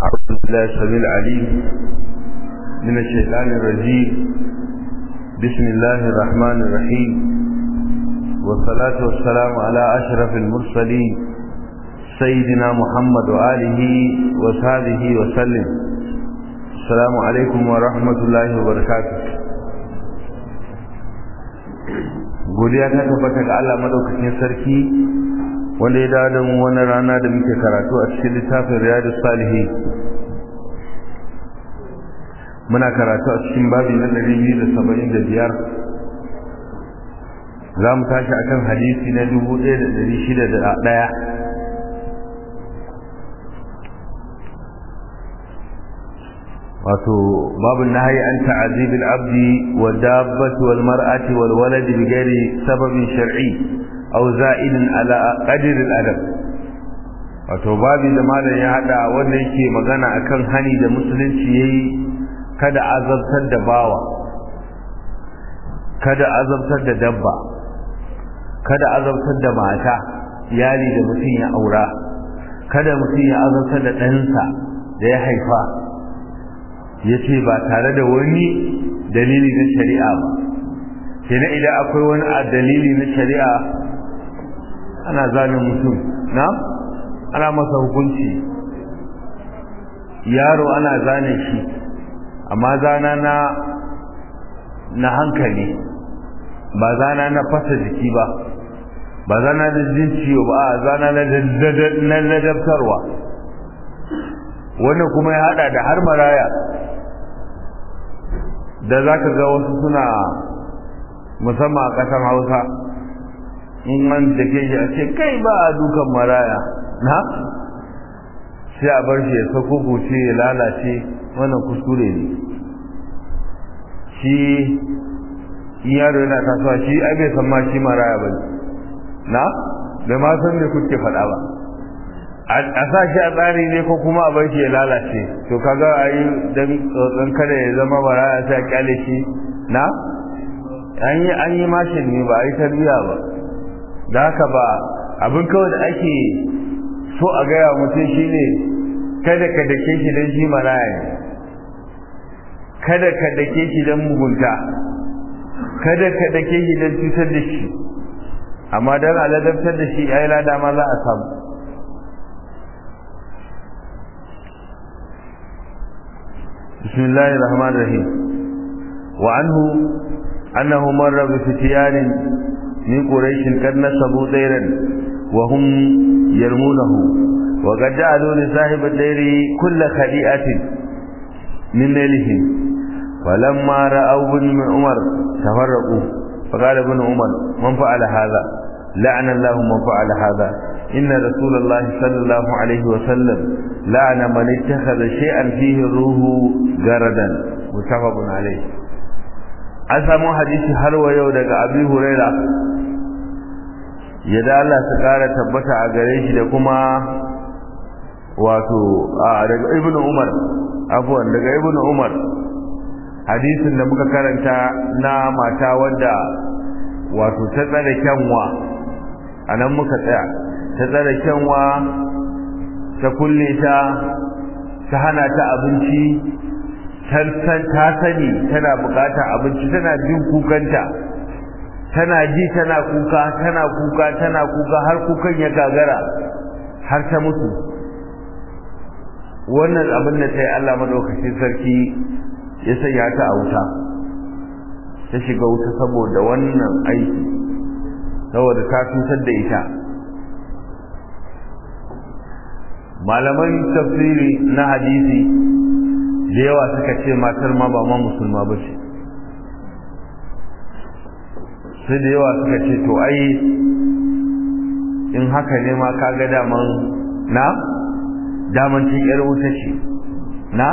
أعوذ بالله السميع العليم من الشيطان الرجيم بسم الله الرحمن الرحيم والصلاة والسلام على أشرف المرسلين سيدنا محمد وآله وصحبه وسلم السلام عليكم ورحمة الله وبركاته godiya ta tabbata ga Allah madaukakin sarki wanda ya dawo da mu wannan rana da muke karatu a cikin littafin Riyadus Salihin muna karatu a cikin babi na 275 za mu tashi akan hadisi na 1601 wato babu nahyi an ta'azib al-abdi wa dabbati wal mar'ati wal walad bi ghairi sababin shar'i aw za'idin ala qadri al-adab wato babu da malam ya hada wanda yake magana akan hani da musulunci yayi kada azabtar da bawa kada azabtar da dabba kada azabtar da mata iyali da mutum ya aura kada mutum ya azabtar da ɗansa da ya haifa ya ce ba tare da wani dalili na shari'a ba kenan idan akwai wani dalili na shari'a ana zanen mutum na ana masa hukunci yaro ana zane shi amma zana na na hankali ba zana na fasa jiki ba ba zana na jin ciwo ba a zana na ladabtarwa wannan kuma ya hada da har maraya da za ka ga wasu suna musamman a ƙasar hausa in an da ke shi a ce kai ba a dukan maraya na sai a bar shi ya sako kuce ya lalace wannan kuskure ne shi yaro yana tasowa shi ai bai san ma shi maraya ba na bai ma san me kuke faɗa ba a sa shi a tsari ne ko kuma a bar shi ya lalace to kaga a yi dan tsotson kada ya zama maraya sai a kyale shi na an yi an yi mashin ne ba a yi tarbiya ba da haka ba abin kawai da ake so a gaya mutum shine kada ka dake shi don shi maraya ne kada ka dake shi don mugunta kada ka dake shi don cutar da shi amma don aladabtar da shi ai lada ma za a samu بسم الله الرحمن الرحيم وعنه أنه مر بفتيان من قريش قد نصبوا ديرا وهم يرمونه وقد جعلوا لصاحب الدير كل خديئة من ليلهم فلما رأوا ابن عمر تفرقوا فقال ابن عمر من فعل هذا لعن الله من فعل هذا إن رسول الله صلى الله عليه وسلم لعن من اتخذ شيئا فيه الروح جردا متفق عليه an samu hadisi har wa yau daga abi huraira yadda Allah ta kara tabbata a gare shi da kuma wato a daga ibnu umar afwan daga ibnu umar hadisin da muka karanta na mata wadda wato ta tsare kyanwa anan muka tsaya ta tsare kyanwa ta kulle ta ta hana ta abinci ta sani tana bukatar abinci tana jin kukanta tana ji tana kuka tana kuka tana kuka har kukan ya gagara har ta mutu wannan abin da ta yi Allah madaukakin sarki ya sanya ta a wuta ta shiga wuta saboda wannan aiki saboda ta cutar da ita malaman tafsiri na hadisi da yawa suka ce matar ma ba ma musulma ba ce sai da yawa suka ce to ai in haka ne ma kaga daman na daman cin yar wuta ce na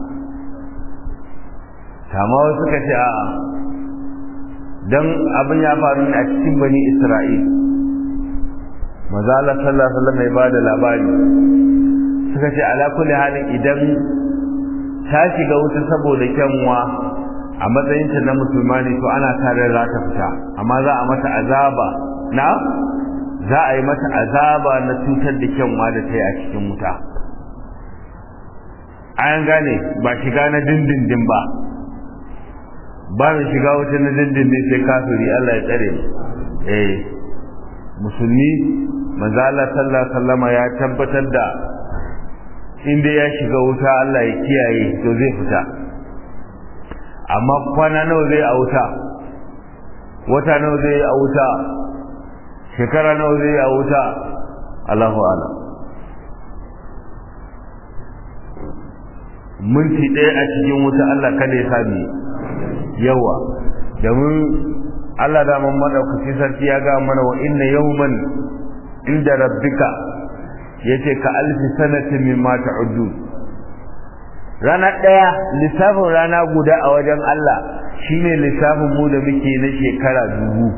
kama wasu suka ce a'a don abin ya faru ne a cikin bani isra'il maza Allah sallallahu alaihi wasallam ya bada labari suka ce ala kulli halin idan ta shiga wuta saboda kyanwa a matsayinta na musulma ne to ana tare za ta fita amma za a mata azaba na za a yi mata azaba na cutar da kyanwa da ta yi a cikin wuta an gane ba shiga na dindindin ba ba mai shiga wuta na dindindin sai kafiri Allah ya tsare mu eh musulmi manzo Allah sallallahu alaihi wasallama ya tabbatar da inda ya shiga wuta Allah ya kiyaye to zai fita amma kwana nawa zai a wuta wata nawa zai a wuta shekara nawa zai a wuta Allahu a'lam minti ɗaya a cikin wuta Allah kada ya sami yawa domin Allah da man madaukaki sarki ya ga mana wa inna yawman inda rabbika yace ka alfi sanatin mimma ta'uddu rana ɗaya lissafin rana guda a wajen Allah shine lissafin mu da muke na shekara dubu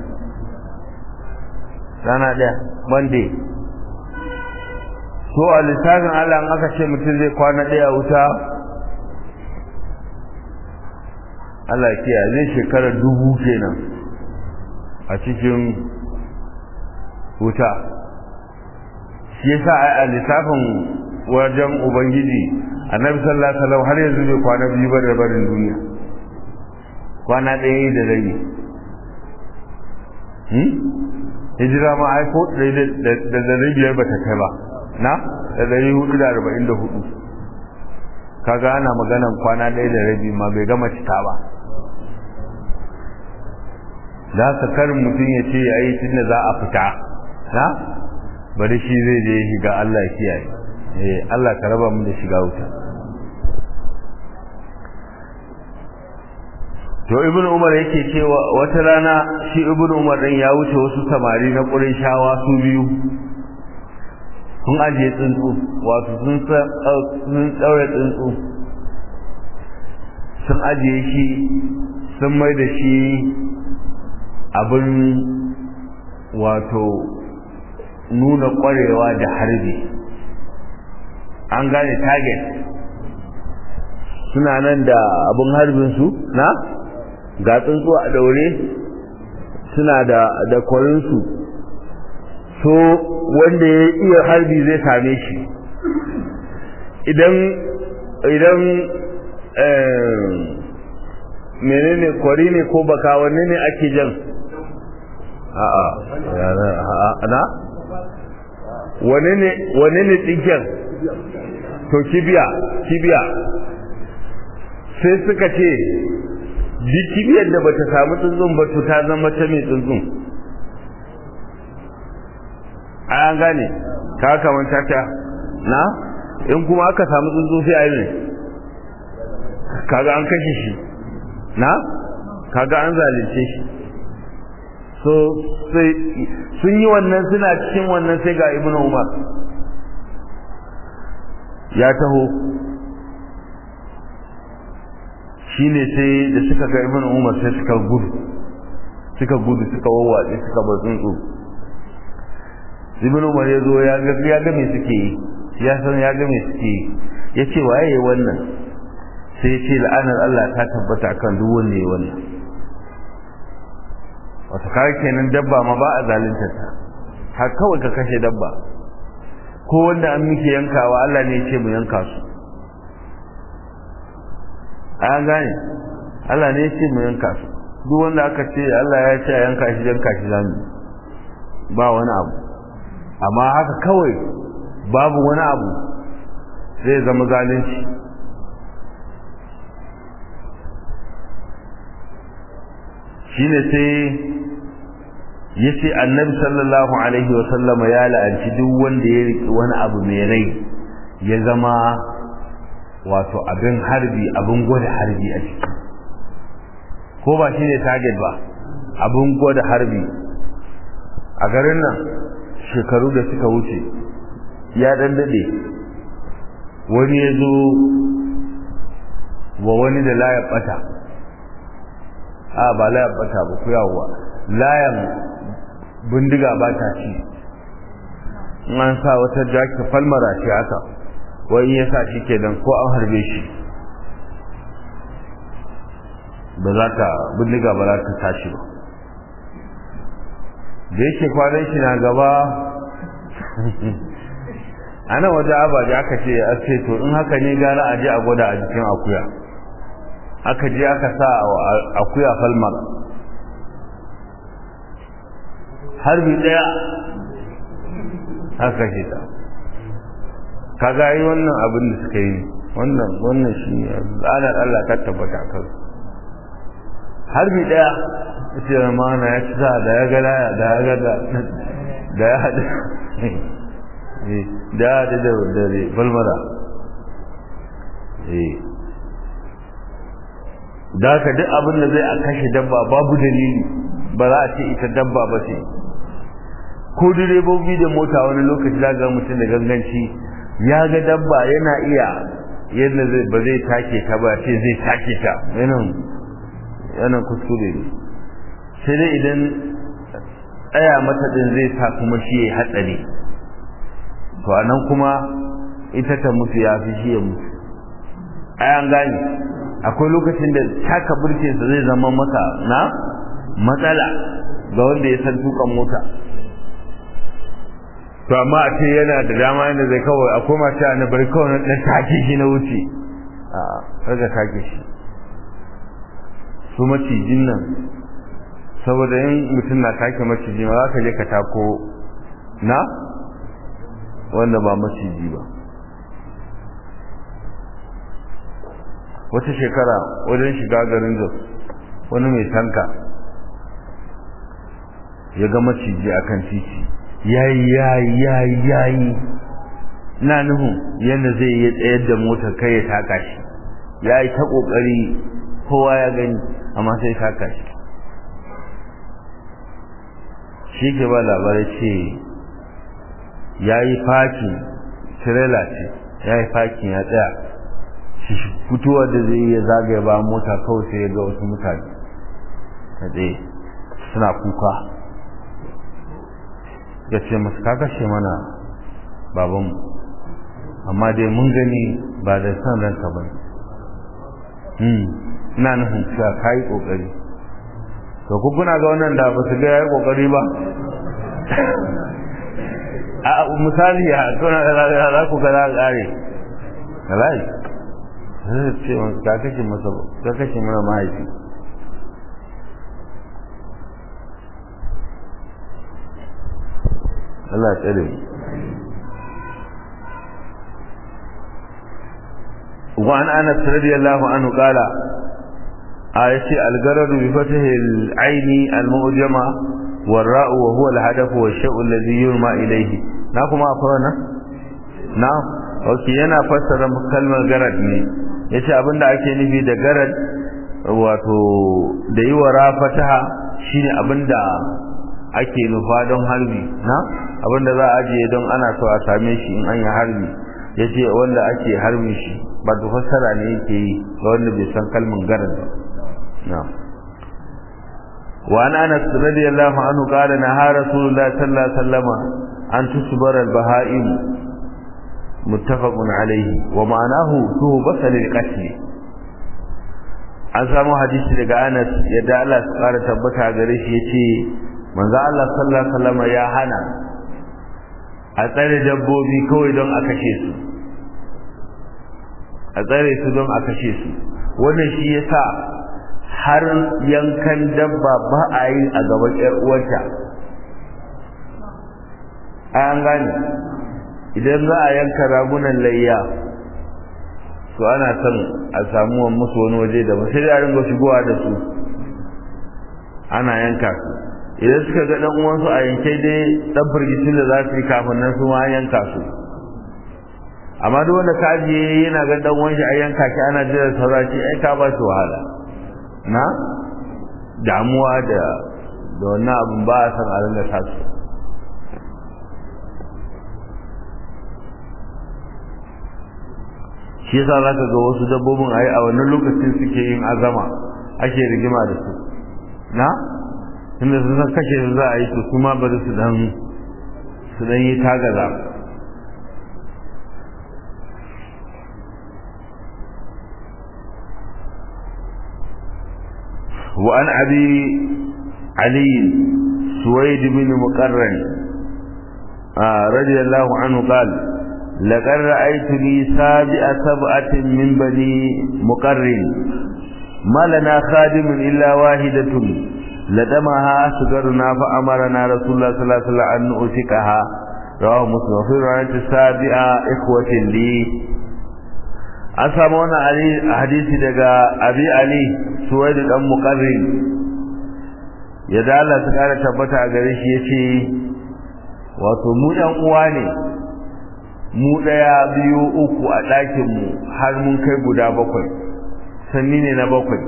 rana ɗaya monday so a lissafin Allah in aka ce mutum zai kwana ɗaya wuta Allah kiya zai shekara dubu kenan a cikin wuta shi yasa a lissafin wajen ubangiji annabi sallallahu alaihi wasallam har yanzu bai kwana biyu ba da barin duniya kwana ɗaya da rabi hmm hijira ma ai ko da da biyar ba ta kai ba na da dari hudu da arba'in da hudu kaga ana maganan kwana ɗaya da rabi ma bai gama cika ba za ka karin mutum ya ce ya yi tun da za a fita na bari shi zai je shiga Allah ya kiyaye eh Allah ka raba mu da shiga wuta to ibn umar yake cewa wata rana shi ibn umar din ya wuce wasu samari na shawa su biyu sun ajiye tsuntsu wato sun sun tsaure tsuntsu sun ajiye shi sun mai da shi abin wato nuna kwarewa da harbi an gane target suna nan da abin harbinsu na ga tsuntsu a daure suna da da kwarinsu so wanda ya iya harbi zai same shi idan idan menene kwari ne ko baka wanne ne ake jan a'a na wane ne wane ne tsinken to kibiya kibiya sai suka ce duk kibiyar da bata samu tsuntsun ba to ta zama ta mai tsuntsun an gane ka kamar tata na in kuma aka samu tsuntsu sai a yi ne kaga an kashe shi na kaga an zalunce shi so sai sun yi wannan suna cikin wannan sai ga ibn umar ya taho shine sai da suka ga ibn umar sai suka gudu suka gudu suka wawwatse suka bar tsuntsu ibn umar ya zo ya ga ya ga me suke yi ya san ya ga me suke yi ya ce waye wannan sai ya ce la'anar Allah ta tabbata akan duk wanda ya wannan wata kawai kenan dabba ma ba a zalunta ta har kawai ka kashe dabba ko wanda an muke yankawa Allah ne ya ce mu yanka su an gane Allah ne ya ce mu yanka su duk wanda aka ce Allah ya ce a yanka shi yanka shi zamu ba wani abu amma haka kawai babu wani abu zai zama zalunci shine sai yace annabi sallallahu alaihi wa sallama ya la'anci duk wanda ya riki wani abu mai rai ya zama wato abin harbi abin gwada harbi a ciki ko ba shine target ba abin gwada harbi a garin nan shekaru da suka wuce ya dan dade wani ya zo wa wani da layar bata a ba layar bata ba ku yawowa layan bindiga ba ta ci an sa wata jaki falmara ce haka wai ya sa shi kenan ko an harbe shi ba za ta bindiga ba za ta tashi ba da yake kwanan shi na gaba a nan waje abaji aka ce a ce to in haka ne gara a je a gwada a jikin akuya aka je aka sa akuya falmar harbi daya aka ce ta kaga yi wannan abin da suka yi wannan wannan shi ne tsanar Allah ta tabbata kan harbi daya ce ramana ya ci sa da ya ga laya da ya ga da da ya haɗu da ya haɗu da dare balmara da ka duk abin da zai a kashe dabba babu dalili ba za a ce ita dabba ba ce ko direbobi da mota wani lokaci za ga mutum da ganganci ya ga dabba yana iya yadda ba zai take ta ba ce zai take ta yanan kuskure ne sai dai idan tsaya mata din zai sa kuma shi ya hatsari to anan kuma ita ta mutu ya fi shi ya mutu ayan gane akwai lokacin da taka burkinsa zai zama masa na matsala ga wanda ya san tukan mota to amma a ce yana da dama yadda zai kawai akwai masu yana bari kawai na take shi na wuce a raga take shi su macijin nan saboda yin mutum na take maciji ma za ka je ka tako na wanda ba maciji ba wata shekara wajen shiga garin jos wani mai tanka ya ga maciji a kan titi yayi yayi yayi yayi na nuhu yadda zai yi tsayar da motar kai ya taka shi ya yi ta ƙoƙari kowa ya gani amma sai taka shi shi ke ba labarai ce ya yi fakin tirela ce ya yi fakin ya tsaya fitowar da zai iya zagaya ba mota kawai sai ya ga wasu mutane ta tsaye suna kuka ya ce masu kakashe mana babanmu amma dai mun gani ba da san ranka ba ina nufin cewa ka yi ƙoƙari to ku kuna ga wannan da ba su ga ya yi ƙoƙari ba a misali a kuna da za ku ga za a ƙare kalai zai ce wani ka kashe masa ka kashe mana mahaifi Allah tsare mu وعن انس رضي الله عنه قال آية الغرض بفتح العين المؤجمة والراء وهو الهدف والشيء الذي يرمى إليه ناكم أفرنا نعم اوكي yana fassara kalmar garad ne yace abinda ake nufi da garad wato da yi wa rafataha shine abinda ake nufa don harbi na abinda za a ajiye don ana so a same shi in an yi harbi yace wanda ake harbi shi ba da fassara ne yake yi ga wanda bai san kalmar garad ba na'am وعن انس رضي الله عنه قال نهى رسول الله صلى الله عليه وسلم ان تصبر البهائم متفق عليه ومعناه توبة للقتل an samu hadisi daga Anas yadda Allah ya fara tabbata gare shi yace manzo Allah sallallahu alaihi wasallam ya hana a tsare dabbobi kawai don a kashe su a tsare su don a kashe su wannan shi yasa har yankan dabba ba a yi a gaban ƴar uwarta an gane idan za a yanka ragunan layya to ana son a samu musu wani waje da sai da ringa shigowa da su ana yanka su idan suka ga dan uwansu a yanke dai dan firgitin da za su yi kafin nan su ma yanka su amma duk wanda ka je yana ga dan uwan shi a yanka shi ana jira sauraci ai ka ba shi wahala na damuwa da da wannan abin ba a san a ringa tasu shi yasa za ka ga wasu dabbobin a yi a wannan lokacin suke yin azama ake rigima da su na tunda sun san kashe su za a yi to su ma bari su dan su dan yi tagaza وعن أبي علي سويد بن مقرن آه رضي الله عنه قال لقد رأيتني سابع سبعة من بني مقرن ما لنا خادم إلا واحدة لدمها أصغرنا فأمرنا رسول الله صلى الله عليه وسلم أن نؤتكها رواه مسلم وفي رواية السابعة إخوة لي أسامونا علي حديث دقاء أبي علي سويد الأم مقرن يدعى الله تعالى تبتع قريش يتي wato mu ɗan uwa ne mu ɗaya biyu uku a ɗakinmu har mun kai guda bakwai sanni ne na bakwai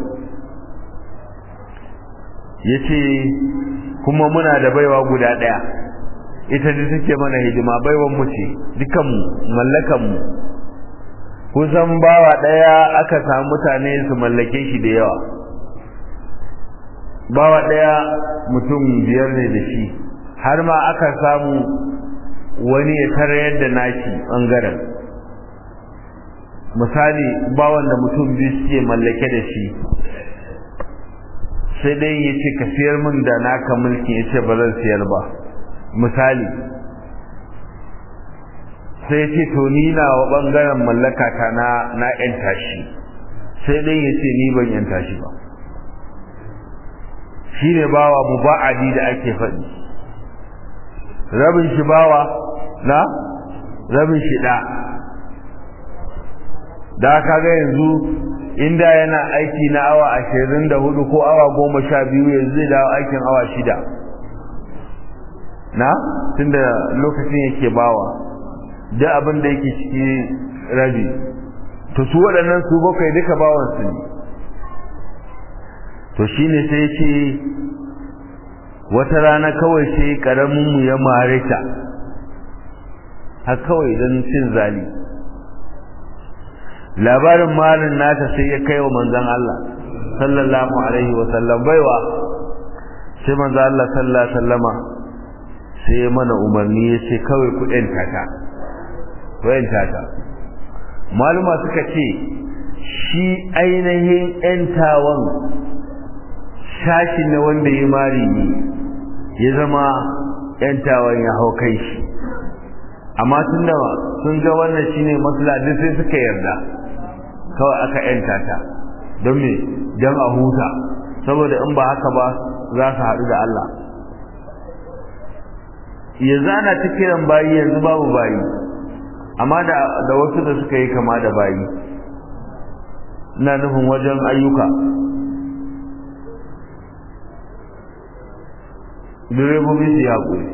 ya ce kuma muna da baiwa guda ɗaya ita da take mana hidima baiwan mu ce dukanmu mallakanmu kusan bawa ɗaya aka samu mutane su mallake shi da yawa bawa ɗaya mutum biyar ne da shi har ma aka samu wani ya tarayar da nashi ɓangaren misali bawan da mutum biyu suke mallake da shi sai dai ya ce ka siyar min da naka mulki ya ce ba zan siyar ba misali sai ce to ni na wa ɓangaren mallaka ta na na ƴanta shi sai dai ya ce ni ban ƴanta shi ba shi ne bawa muba'adi da ake faɗi rabin shi bawa na rabin shi da da kaga yanzu inda yana aiki na awa ashirin da hudu ko awa goma sha biyu yanzu zai dawo aikin awa shida na tunda lokacin yake bawa da abin da yake ciki rabi to su waɗannan su bakwai duka bawansu ne to shine sai ce wata rana kawai sai karamin mu ya mare ta har kawai don cin zali labarin malin nata sai ya kai wa manzon Allah sallallahu alaihi wa sallam baiwa sai manzon Allah sallallahu alaihi wasallama sai mana umarni ya ce kawai ku ɗanta ta ku ɗanta ta maluma suka ce shi ainihin ‘yantawan shashi na wanda ya mari ne ya zama ‘yantawan ya hau kai shi amma tun da sun ga wannan shi ne duk sai suka yarda kawai aka ‘yanta ta don me don a huta saboda in ba haka ba za su haɗu da Allah yanzu ana ta kiran bayi yanzu babu bayi amma da wasu da suka yi kama da bayi ina nufin wajen ayyuka direbobi su yaƙuri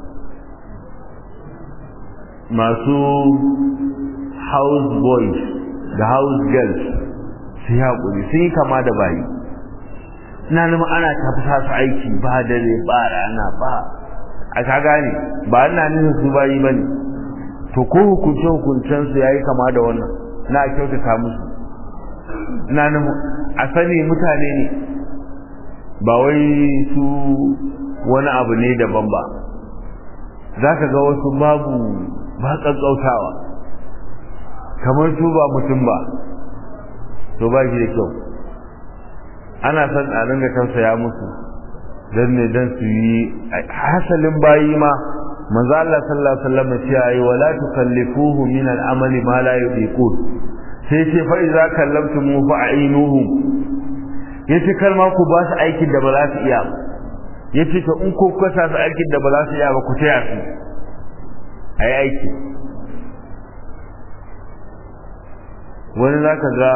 masu house boys da house girls su yaƙuri sun yi kama da bayi ina nufin ana tafasa su aiki ba dare ba rana ba a ka gane ba ina nufin su bayi ba ne to ko hukunce hukuncensu ya yi kama da wannan na kyautata musu ina nufin a sani mutane ne ba wai su wani abu ne daban ba za ka ga wasu babu ba ƙaƙƙautawa kamar su ba mutum ba to ba shi da kyau ana son a ringa tausaya musu don ne don su yi hasalin bayi ma manzo Allah sallallahu alaihi wasallam ya ce wala tukallifuhu min al-amali ma la yuqiqun sai ce fa idza kallamtumu fa ainuhu yace kalma ku ba su aikin da ba za su iya yace to in ko kasa su aikin da ba za su iya ba ku taya su ayi aiki wani zaka ga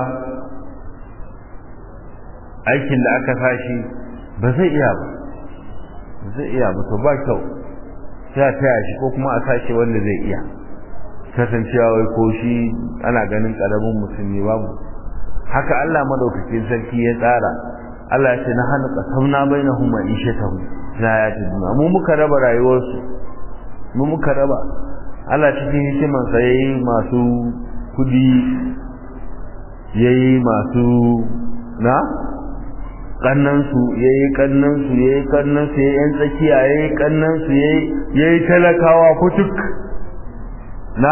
aikin da aka sashi ba zai iya ba zai iya ba to ba kyau sai a taya shi ko kuma a sashi wanda zai iya kasancewa wai ko shi ana ganin karamin musulmi babu haka Allah madaukakin sarki ya tsara Allah ya ce na hana qasamna bainahum ma'ishatahum la yatiduna mu muka raba rayuwarsu mu muka raba Allah cikin hikiman sa yayi masu kudi yayi masu na kannansu ya yi kannansu ya yi kannansu ya yi ‘yan tsakiya ya yi kannansu ya yi talakawa kutuk na?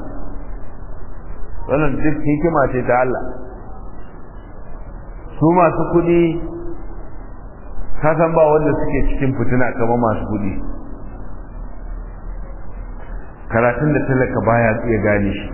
wannan duk hikima ce ta Allah su masu kudi kasan ba wanda suke cikin fitina kamar masu kudi karatun da talaka baya iya gane shi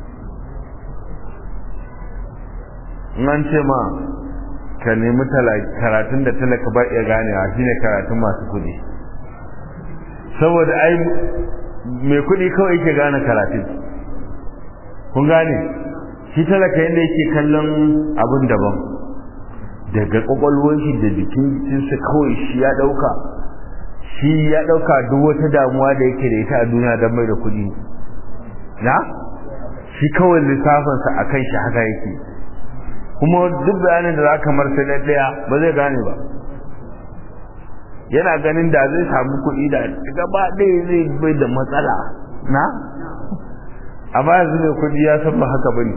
in an ce ma ka nemi karatun da talaka ba iya ganewa shine karatun masu kuɗi saboda ai mai kuɗi kawai yake gane karatun kun gane shi talaka yadda yake kallon abin daban daga kwakwalwar shi da jikin jikinsa kawai shi ya ɗauka shi ya ɗauka duk wata damuwa da yake da ita a duniya don mai da kuɗi na shi kawai lissafinsa a kan shi haka yake kuma duk bayanin da za ka marsa na ɗaya ba zai gane ba yana ganin da zai samu kuɗi da gaba ɗaya zai bai da matsala na amma yanzu mai kuɗi ya san ba haka bane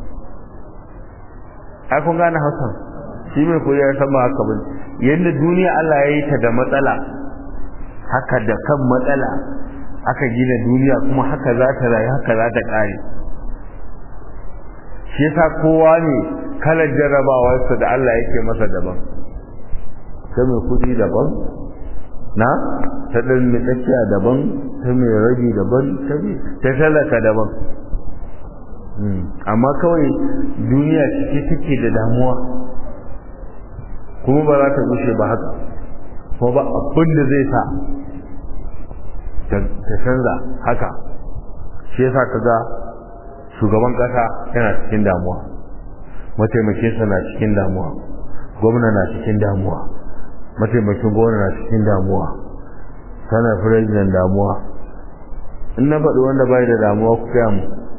ai kun gane hausa shi mai kuɗi ya san ba haka bane yadda duniya Allah ya yi ta da matsala haka da kan matsala aka gina duniya kuma haka za ta rayu haka za ta ƙare shi yasa kowa ne kalar jarrabawarsa da Allah yake masa daban ta mai kuɗi daban na ta ɗan mai tsakiya daban ta mai rabi daban ta talaka daban amma kawai duniya cike take da damuwa kuma ba za ta gushe ba haka ko ba abin da zai sa ta canza haka shi yasa ka ga shugaban ƙasa yana cikin damuwa mataimakinsa na cikin damuwa gwamna na cikin damuwa mataimakin gwamna na cikin damuwa sana firajin damuwa in na faɗi wanda bai da damuwa ku kaya mu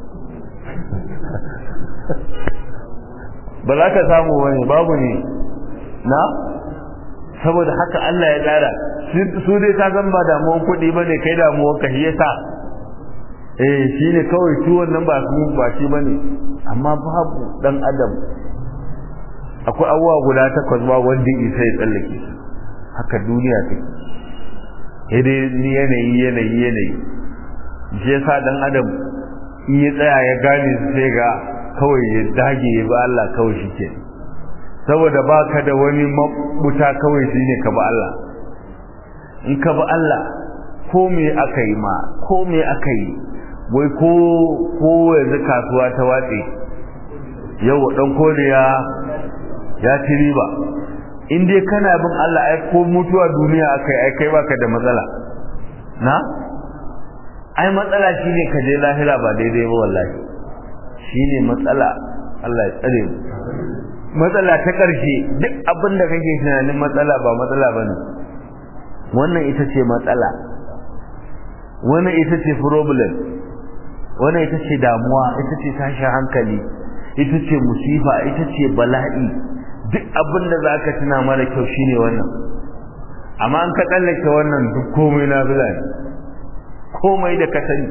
ba za ka samu wani babu ne na saboda haka Allah ya tsara su dai ta zan ba damuwan kuɗi ba ne kai damuwan ka shi yasa eh shi ne kawai su wannan ba su ba shi ba ne amma babu ɗan adam akwai abubuwa guda takwas ba wanda isa ya tsallake su haka duniya take dai ni yanayi yanayi yanayi shi yasa dan adam in ya tsaya ya gane su sai ga kawai ya dage ya ba Allah kawai shi ke saboda ba ka da wani mabuta kawai shi ne ka ba Allah in ka ba Allah ko me aka yi ma ko me aka yi wai ko ko yanzu kasuwa ta watse yau dan koriya ya ci riba in dai kana bin Allah ai ko mutuwa duniya akai ai kai baka da matsala na ai matsala shine ka je lahira ba daidai ba wallahi shine matsala Allah ya tsare mu matsala ta karshe duk abin da kake tunanin matsala ba matsala bane wannan ita ce matsala wannan ita ce problem wannan ita ce damuwa ita ce tashin hankali ita ce musifa ita ce bala'i duk abin da za ka tuna mara kyau shine wannan amma an ka tsallake wannan duk komai na bila ne komai da ka sani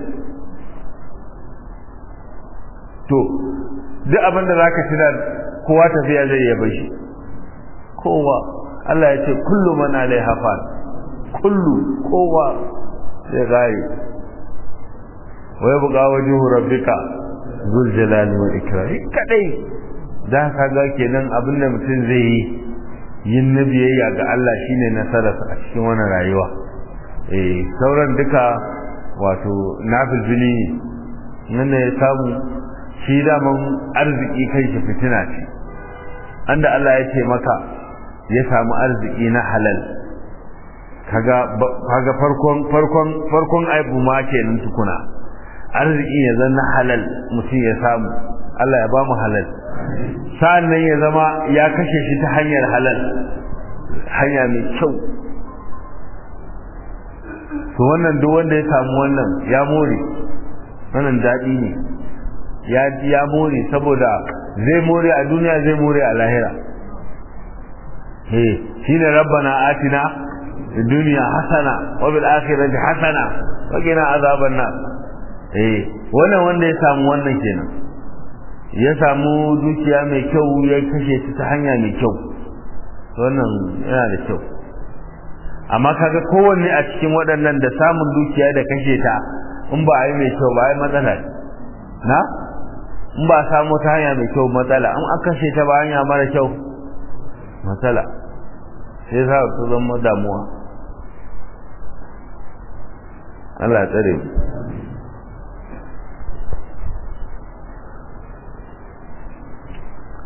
to duk abin da za ka tuna kowa tafiya zai yaba shi kowa Allah ya ce kullu man alaiha fan kullu kowa sai gari wa yabqa wajhu rabbika zul jalali wal ikram kadai da ka ga kenan abin da mutum zai yi yin na biyayya ga Allah shine nasararsa a cikin wannan rayuwa eh sauran duka wato nafilfili nan ne ya samu shi daman arziki kai shi fitina ce anda Allah ya ce maka ya samu arziki na halal kaga kaga farkon farkon farkon aibu ma kenan tukuna arziki ya zanna halal mutum ya samu Allah ya ba mu halal sa'an nan ya zama ya kashe shi ta hanyar halal hanya mai kyau to wannan duk wanda ya samu wannan ya more wannan daɗi ne ya ya more saboda zai more a duniya zai more a lahira eh shine rabbana atina duniya hasana wa bil akhirati hasana wa qina azaban nar eh wannan wanda ya samu wannan kenan ya samu dukiya mai kyau ya kashe ta hanya mai kyau wannan yana da kyau amma kaga kowanne a cikin waɗannan da samun dukiya da kashe ta in ba a yi mai kyau ba a yi matsala na in ba a samu ta hanya mai kyau matsala in an kashe ta ba hanya mara kyau matsala sai sa su zama damuwa Allah ya tsare mu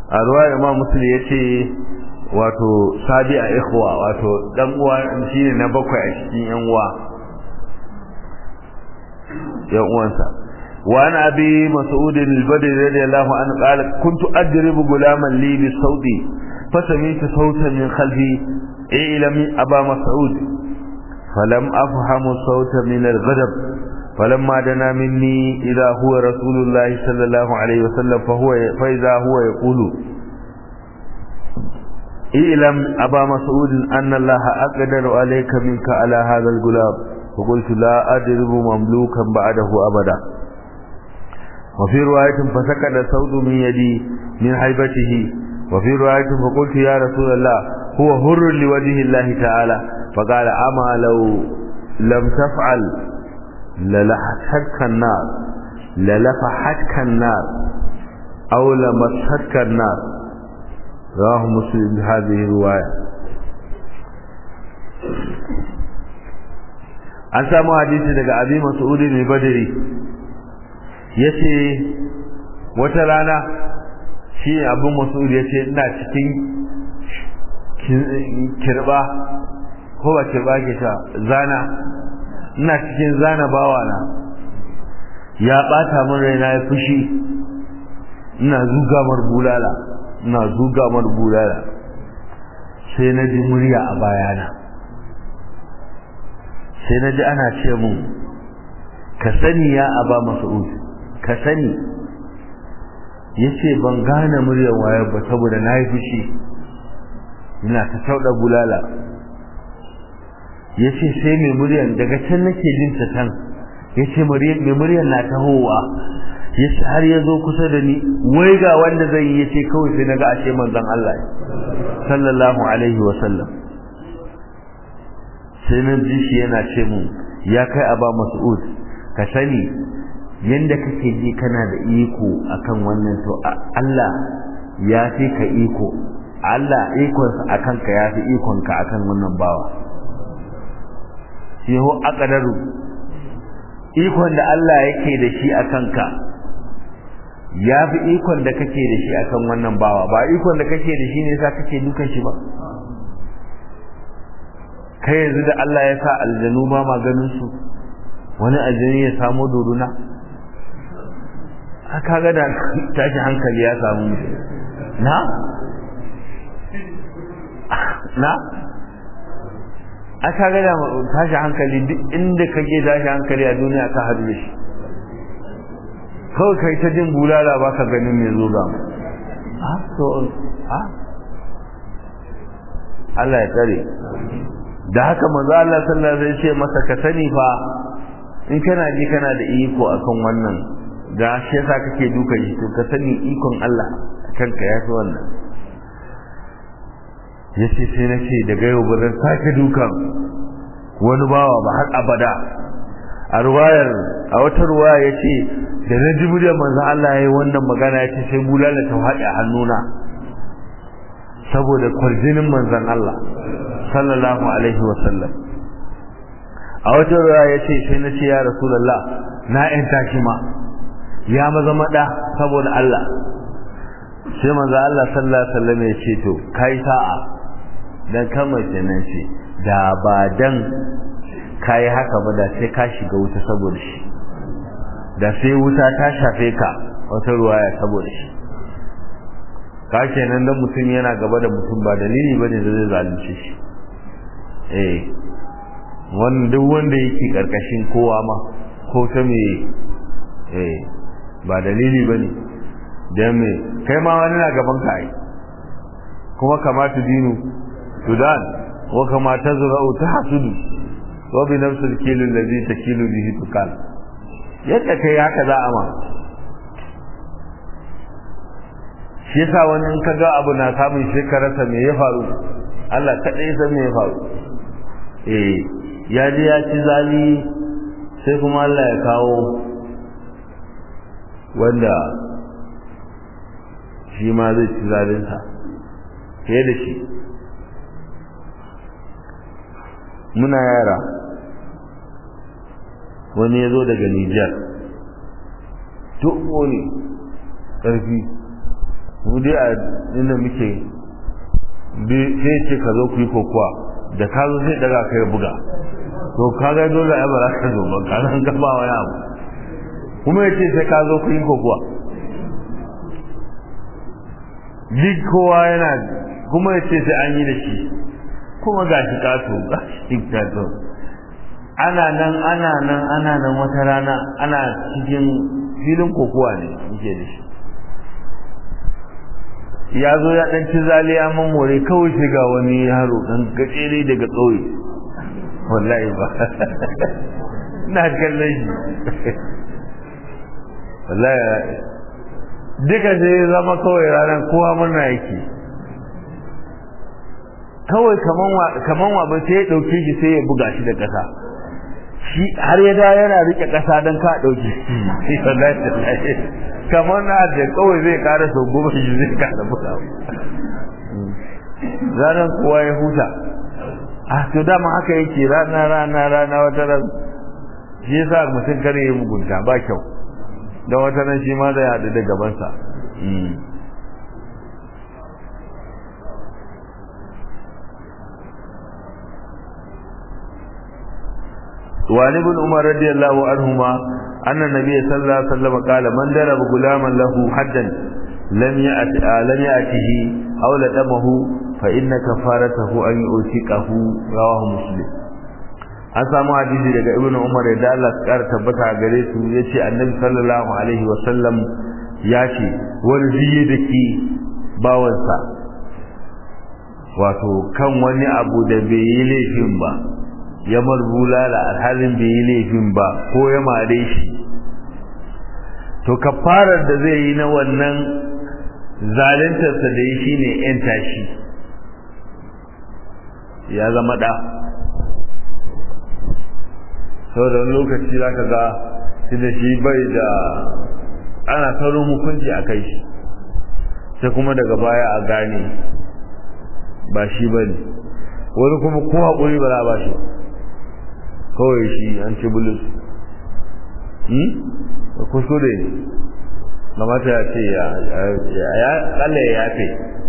a ruwa imam muslim ya ce wato sabi a ikhwa wato dan uwa shine na bakwai a cikin yan uwa yan uwansa wa an abi mas'ud al-badri radiyallahu anhu qala kuntu adribu gulaman li bi sawti fasami'tu sawtan min khalfi ilam aba mas'ud falam afhamu sawta min al-ghadab فلما دنا مني إذا هو رسول الله صلى الله عليه وسلم فهو فإذا هو يقول اعلم أبا مسعود أن الله أقدر عليك منك على هذا الغلام فقلت لا أدرب مملوكا بعده أبدا وفي رواية فسكت الصوت من يدي من هيبته وفي رواية فقلت يا رسول الله هو هر لوجه الله تعالى فقال أما لو لم تفعل للحتك النار للفحتك النار أو لمسحتك النار رواه مسلم بهذه الرواية an samu hadisi daga abi mas'ud ne badri yace wata rana shi abu mas'ud yace ina cikin kirba ko ba kirba ke ta zana ina cikin zana bawana ya bata min raina ya fushi ina zuga mar bulala ina zuga mar bulala sai na ji murya a bayana sai na ji ana ce mun ka sani ya aba mas'ud ka sani yace ban gane muryar waye ba saboda na yi fushi ina ta tauda bulala yace sai mai muryar daga can nake jin ta tan yace mai muryar na tahowa yace har ya zo kusa da ni wai ga wanda zai yi yace kawai sai naga ashe manzon Allah sallallahu alaihi wa sallam sai na ji shi yana ce mun ya kai aba mas'ud ka sani yanda kake ji kana da iko akan wannan to Allah ya fi ka iko Allah ikonsa akan ka ya fi ikonka akan wannan bawa shi ho aqdaru ikon da Allah yake da shi akan ka ya fi ikon da kake da shi akan wannan bawa ba ikon da kake da shi ne sa kake dukan shi ba kai yanzu da Allah ya sa aljanu ba maganin su wani aljani ya samu doruna aka ga da tashi hankali ya samu na na aka ga da tashi hankali duk inda kake tashi hankali a duniya ka hadu da shi kawai kai ta jin bulala ba ka ganin mai zo ga ha to ha Allah ya tsare da haka manzo Allah sallallahu alaihi wasallam ce masa ka sani fa in kana ji kana da iko akan wannan da shi yasa kake duka shi to ka sani ikon Allah kanka ya fi wannan yace sai na ce daga yau ba zan sake dukan wani bawa ba har abada a ruwayar a wata ruwaya yace da na ji muryar manzo Allah yayi wannan magana yace sai bulala ta haɗe a hannuna saboda kwarjinin manzon Allah sallallahu alaihi wa sallam a wata ruwa ya ce sai na ce ya rasulallah na yan tashi ma ya maza maɗa saboda Allah sai manzo Allah sallallahu alaihi wasallam ya ce to kai sa'a dan kamar kenan ce da ba dan kai haka ba da sai ka shiga wuta saboda shi da sai wuta ta shafe ka wata ruwaya saboda shi ka kenan dan mutum yana gaba da mutum ba dalili bane da zai zalunce shi eh wanda duk wanda yake karkashin kowa ma ko ta me eh ba dalili bane dan me kai ma wani na gaban ka ai kuma kamata dinu sudan wa kama tazra'u tahsudu wa bi nafsi al-kilu alladhi takilu bihi tukal yadda kai haka za a ma shi yasa wani in ka ga abu na samun shekararsa me ya faru Allah kaɗai san me ya faru eh ya je ya ci zali sai kuma Allah ya kawo wanda shi ma zai ci zalinsa fiye da shi muna yara wani ya zo daga Nijar tuɓo ne ƙarfi mu dai a inda muke sai ce ka zo ku yi kokowa da ka zo sai daga kai buga to kaga dole ai ba za ka zo ba ka san ka ba wani abu kuma ya ce sai ka zo ku yi kokowa duk kowa yana kuma ya ce sai an yi da shi kuma ga shi kato ga shi kato ana nan ana nan ana nan wata rana ana cikin filin kokowa ne muke da shi ya zo ya ɗan ci zaliya mamore kawai sai ga wani yaro ɗan gajere daga ƙauye wallahi ba na kallon shi wallahi duka sai ya zama kawai ranar kowa murna yake kawai kaman wa sai ya ɗauke shi sai ya buga shi da ƙasa shi har ya da yana rike ƙasa don ka ɗauke shi kamar na da kawai zai ƙara sau goma shi zai ƙara buga ranar kowa ya huta a to dama haka yake rana rana rana wata ran shi yasa mutum kare ya mugunta ba kyau don wata ran shi ma zai haɗu da gabansa وعن ابن عمر رضي الله عنهما أن النبي صلى الله عليه وسلم قال من ضرب غلاما له حدا لم يأت لم يأته أو لدمه فإن كفارته أن يؤتقه رواه مسلم an samu hadisi daga ibn umar da Allah ya kara tabbata a gare su yace annabi sallallahu alaihi wa sallam ya ce wani ziye da ke bawansa wato kan wani abu da bai yi laifin ba ya bulala alhalin bai yi laifin ba ko ya mare shi to kafarar da zai yi na wannan zaluntarsa da yi shine yan tashi ya zama da sau da wani lokaci za ka ga shi da shi bai da ana saurin hukunci a kai shi sai kuma daga baya a gane ba shi ba ne wani kuma ko haƙuri ba za a ba shi kawai shi an ci bulus kuskure ne mamata ya ce ya kalle ya yafe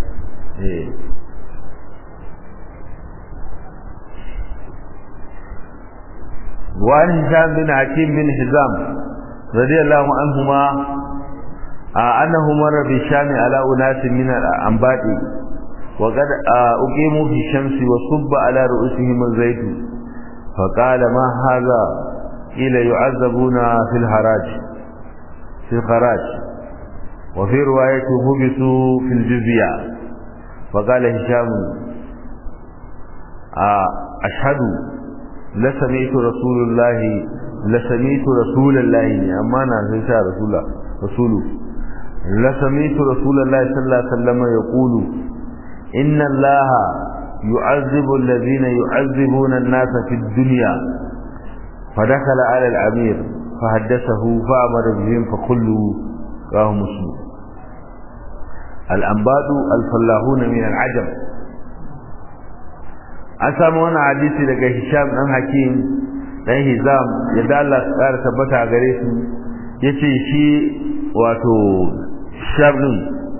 وعن هشام بن حكيم بن حزام رضي الله عنهما أنه مر بالشام على أناس من الأنباء وقد أقيموا في الشمس وصب على رؤوسهم الزيت فقال ما هذا قيل يعذبون في الحراج في الخراج وفي رواية هبسوا في الجزية فقال هشام أشهد لسمعت رسول الله لسمعت رسول الله أما أنا ليس رسول رسوله لسمعت رسول الله صلى الله عليه وسلم يقول إن الله يعذب الذين يعذبون الناس في الدنيا فدخل على الأمير فحدثه فأمر بهم فكلوا رواه مسلم الأنباد الفلاحون من العجم an samu wani hadisi daga Hisham dan Hakim dan Hizam yadda Allah ya tsara tabbata gare su yace shi wato Hisham din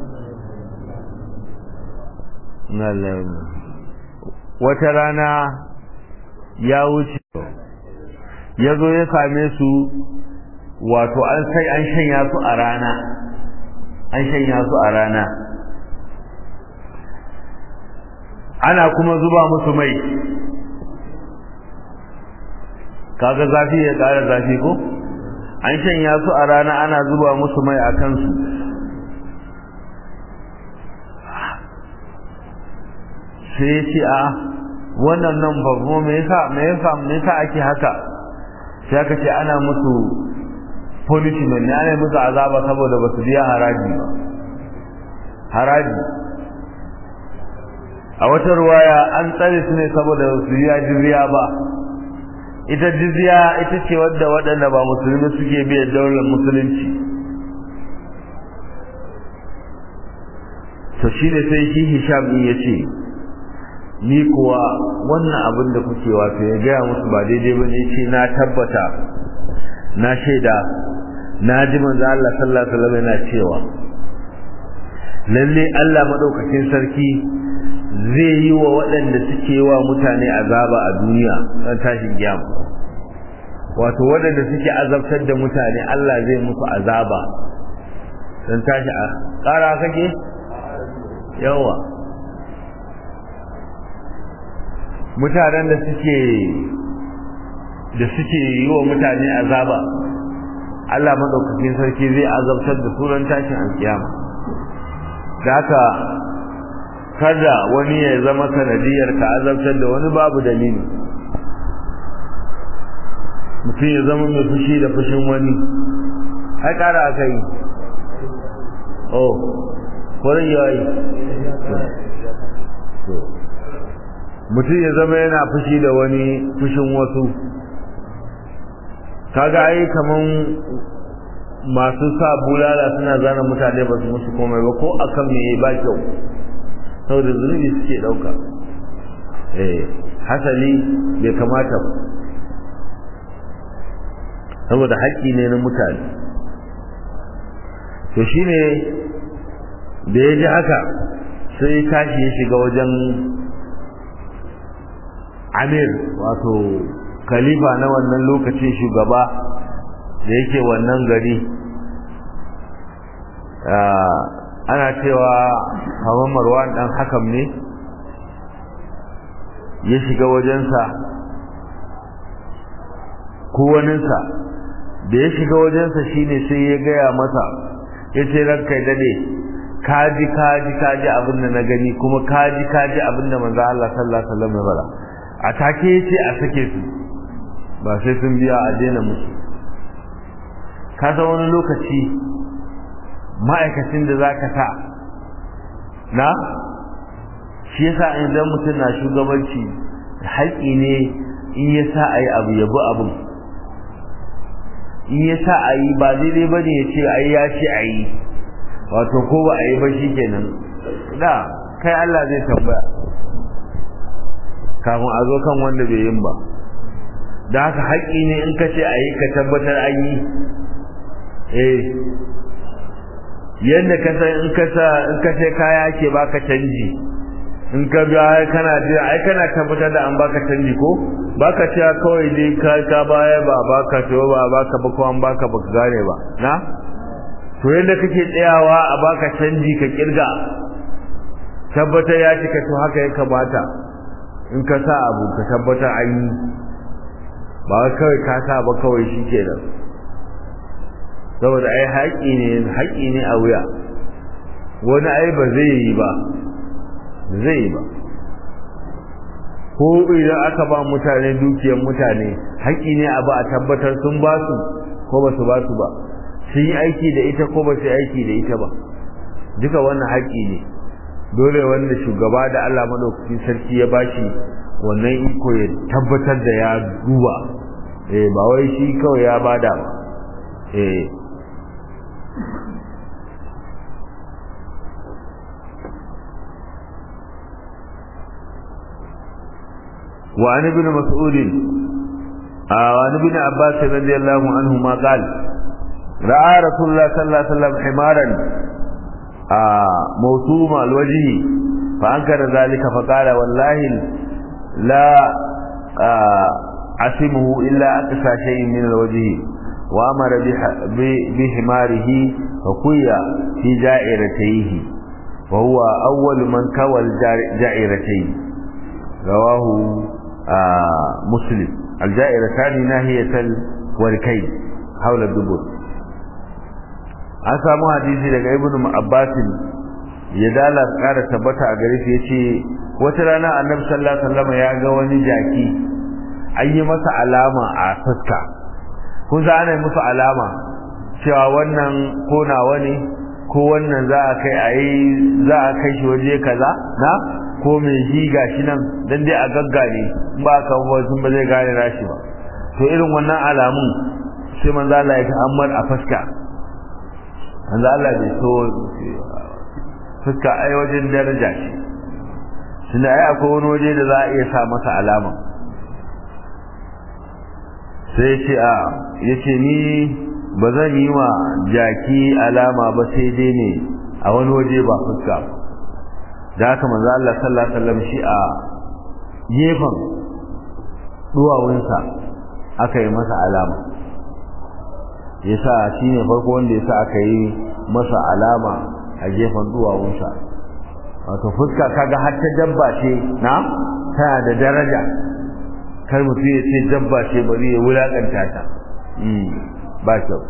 wata rana ya wuce ya zo ya same su wato an sai an shanya su a rana an shanya su a rana ana kuma zuba musu mai kaga zafi ya ƙara zafi ko an shanya su a rana ana zuba musu mai a kansu sai ya ce a wannan nan babu me yasa me yasa me yasa ake haka sai aka ce ana musu punishment ne ana musu azaba saboda ba su biya haraji ba haraji a wata ruwaya an tsare su ne saboda su biya jizya ba ita jizya ita ce wadda waɗanda ba musulmi suke biya daular musulunci to shi ne sai shi hisham ya ce ni kuwa wannan abin da kuke wato ya gaya musu ba daidai ba ne ce na tabbata na shaida na ji manzo Allah sallallahu alaihi wasallam yana cewa lalle Allah madaukakin sarki zai yi wa waɗanda suke wa mutane azaba a duniya ran tashin kiyama wato waɗanda suke azabtar da mutane Allah zai musu azaba ran tashi a ƙara kake yawa mutanen da suke da suke yi wa mutane azaba Allah madaukakin sarki zai azabtar da su ran tashin alkiyama da haka kada wani ya zama sanadiyar ka azabtar da wani babu dalili mutum ya zama mai fushi da fushin wani ai kara aka yi oh kwarin yayi mutum ya zama yana fushi da wani fushin wasu kaga ai kaman masu sa bulala suna zana mutane ba su musu komai ba ko akan me ba kyau saboda zunubi suke dauka eh hasali bai kamata ba saboda haƙƙi ne na mutane to shine da ya ji haka sai tashi ya shiga wajen amir wato khalifa na wannan lokacin shugaba da yake wannan gari ana cewa kamar marwan dan hakam ne ya shiga wajensa ko waninsa da ya shiga wajensa shine sai ya gaya masa ya ce ranka ya dade kaji kaji kaji abin da na gani kuma kaji kaji abin da manzo Allah sallallahu alaihi wasallam ya fara a take yace a sake su ba sai sun biya a daina musu ka san wani lokaci ma'aikacin da zaka sa na shi yasa idan mutum na shugabanci haƙi ne in ya sa a yi abu ya bi abin in ya sa a yi ba daidai ba ne ya ce ai ya ce a yi wato ko ba a yi ba shi kenan da kai Allah zai tambaya kafin a zo kan wanda bai yin ba da haka haƙƙi ne in ka ce a yi ka tabbatar an yi eh yadda ka san in ka sa in ka sai kaya ke baka canji in ka biya kana jira ai kana tabbatar da an baka canji ko baka cewa kawai dai ka ka baya ba baka to ba baka ba ko an baka ba ka gane ba na to yadda kake tsayawa a baka canji ka kirga tabbatar ya cika to haka ya kamata in ka sa abu ka tabbatar an yi ba kawai ka sa ba kawai shi kenan saboda ai haƙi ne haƙi ne a wuya wani ai ba zai yi ba zai yi ba ko idan aka ba mutane dukiyar mutane haƙi ne a ba a tabbatar sun ba su ko ba su ba su ba sun yi aiki da ita ko ba su yi aiki da ita ba duka wannan haƙi ne dole wanda shugaba da Allah madaukakin sarki ya bashi wannan iko ya tabbatar da ya duba eh ba wai shi kawai ya bada ba eh وعن ابن مسعود وعن ابن عباس رضي الله عنهما قال رأى رسول الله صلى الله عليه وسلم حمارا موسوم الوجه فأنكر ذلك فقال والله لا عصمه إلا أقصى شيء من الوجه وأمر بحماره فقوي في جائرتيه وهو أول من كوى الجائرتين رواه مسلم الجائرتان ناهية الوركين حول الدبر an samu hadisi daga ibnu abbas ya dala kara tabbata a gare shi yace wata rana annabi sallallahu alaihi wasallam ya ga wani jaki an yi masa alama a fuska kun sa ana musu alama cewa wannan ko nawa ne ko wannan za a kai ayi za a kai shi waje kaza na ko mai ji gashi nan dan dai a gaggane in ba ka ba sun ba zai gane rashi ba to irin wannan alamun sai manzo Allah ya ta'ammar a fuska manzo Allah bai so fuska ai wajen daraja ce tunda ai akwai wani waje da za a iya sa masa alama sai ce a yace ni ba zan yi wa jaki alama ba sai dai ne a wani waje ba fuska da haka manzo Allah sallallahu alaihi wasallam shi a gefen duwawunsa aka yi masa alama yasa shine farko wanda yasa aka yi masa alama a gefen duwawunsa wato fuska kaga har ta dabba ce na tana da daraja kar mutum ya ce dabba ce bari ya wulakanta ta ba kyau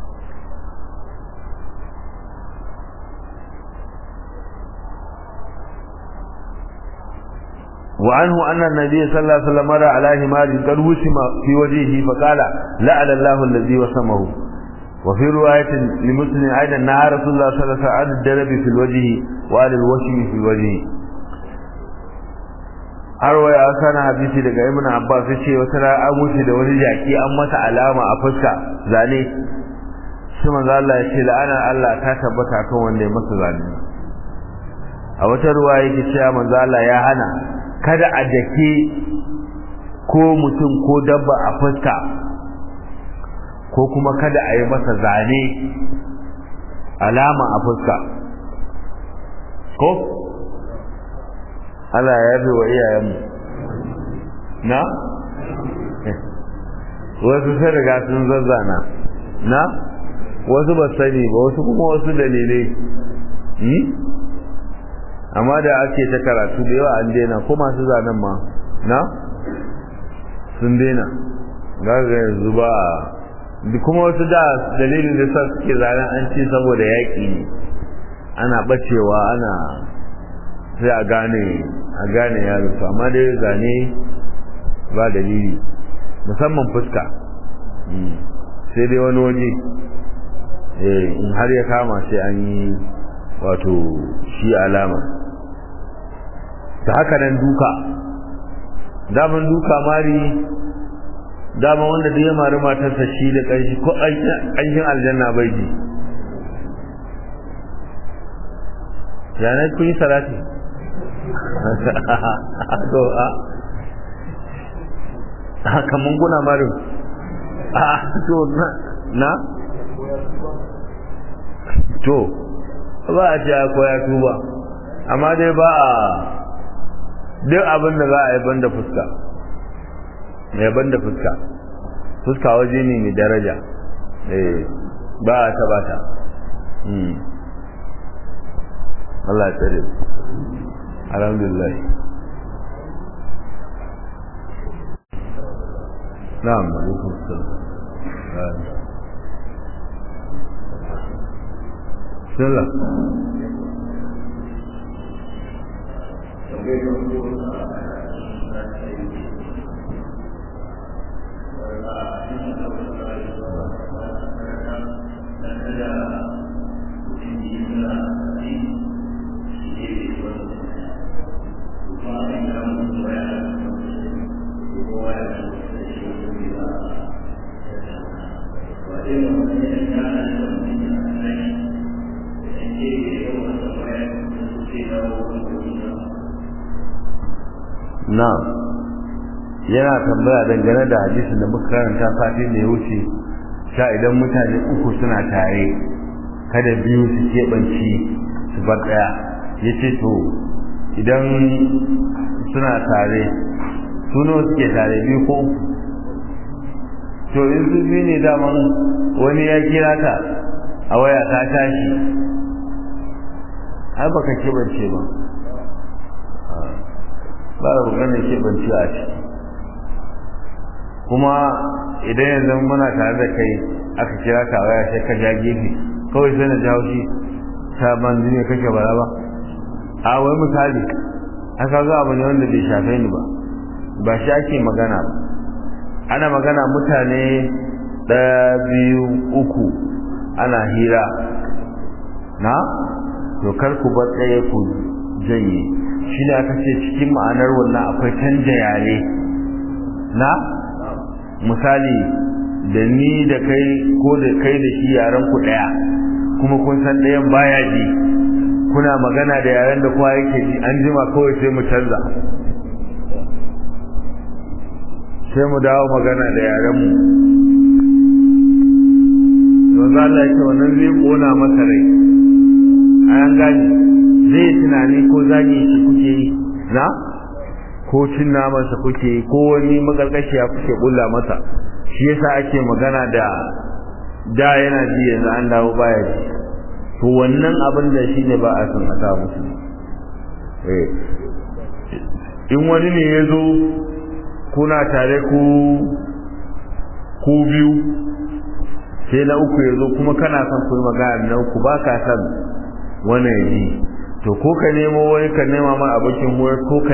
وعنه أن النبي صلى الله عليه وسلم مر على حمار قد وسم في وجهه فقال لعل الله الذي وسمه وفي رواية لمسلم أيضا نهى رسول الله صلى الله عليه وسلم عن الدرب في الوجه وعن الوشم في الوجه arwa ya sana hadisi daga ibn abbas yace wata ra an wuce da wani jaki an masa alama a fuska zane shi manzo Allah ya ce la'ana Allah ta tabbata kan wanda ya masa zane a wata ruwa yake cewa manzo Allah ya hana kada a dake ko mutum ko dabba a fuska ko kuma kada a yi masa zane alama a fuska ko Allah ya yabe wa iyayenmu na wasu sun riga sun zazzana na wasu ba sani ba wasu kuma wasu dalilai amma da ake ta karatu da yawa an daina ko masu zanen ma na sun daina gaga yanzu ba kuma wasu da dalilin da sa suke zanen an ce saboda yaƙi ne ana bacewa ana sai a gane a gane yaro to amma dai zane ba dalili musamman fuska sai dai wani waje in har ya kama sai an yi wato shi alama ta haka nan duka daman duka mari dama wanda da ya mari matarsa shi da ƙanshi ko ƙanshin aljanna bai ji yanar kun yi salati to a kaman guna marin a to na to ba a ce ko ya tuba amma dai ba a duk abin da za a yi banda fuska mai banda fuska fuska waje ne mai daraja ba a taba ta Allah ya tsare alhamdulillah na'am alaikum salam sallah na'am yana tambaya dangane da hadisin da muka karanta satin da ya wuce sha idan mutane uku suna tare kada biyu su keɓanci su bar ɗaya ya ce to idan suna tare suno suke tare biyu ko to in su biyu ne daman wani ya kira ta a waya ta tashi ai baka keɓance ba ba da bukatar keɓance a ciki kuma idan yanzu muna tare da kai aka kira ka waya sai ka ja gefe kawai sai na ji haushi ta ban ne kake bara ba a wai misali haka zuwa abu ne wanda bai shafe ni ba ba shi ake magana ba ana magana mutane ɗaya biyu uku ana hira na to kar ku bar tsaye ku janye shi ne aka ce cikin ma'anar wannan akwai canja yare na misali da ni da kai ko da kai da shi yaren ku daya kuma kun san ɗayan baya ji kuna magana da yaren da kowa yake ji an jima kawai sai mu canza sai mu dawo magana da yaren mu yanzu Allah ya ce wannan zai kona masa rai an gani zai tunani ko zagi shi kuke yi na ko cin namansa kuke yi ko wani magargashiya kuke bulla masa shi yasa ake magana da da yana ji yanzu an dawo baya ji to wannan abin da shi ne ba a son a sa musu in wani ne ya zo kuna tare ku ku biyu sai na uku ya zo kuma kana son ku yi magana na uku ba ka son wani ya ji to ko ka nemo wani ka nema ma abokin ko ka